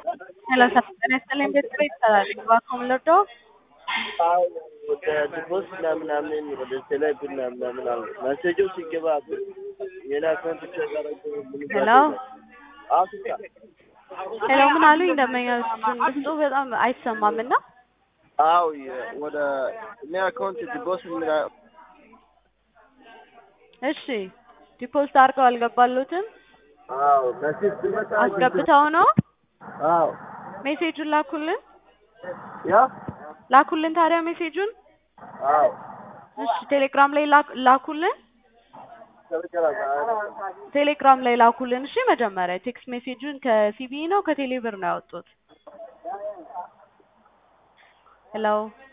ሰላሳ ጤና ይስጥልኝ ቤተሰብ ይባላል እባክዎ ምን ልርዳዎ? አዎ ወደ ዲፖስ ምናምን ወደ ቴሌብር ምናምን አለ መሴጁ ሲገባ የኔ አካውንት ቼክ አደረገ ሄሎ አፍሪካ ሄሎ ምን አሉኝ? ደንበኛ ድምፁ በጣም አይሰማም እና አዎ ወደ እኔ አካውንት ዲፖስ ምና እሺ ዲፖዚት አድርገው አልገባሉትም? አዎ መሴጅ ሲመጣ አስገብተው ነው? አዎ ሜሴጁን ላኩልን ያ ላኩልን ታዲያ ሜሴጁን አዎ እሺ ቴሌግራም ላይ ላክ- ላኩልን ቴሌግራም ላይ ላኩልን እሺ መጀመሪያ ቴክስት ሜሴጁን ከሲቢኢ ነው ከቴሌብር ነው ያወጡት ሄሎ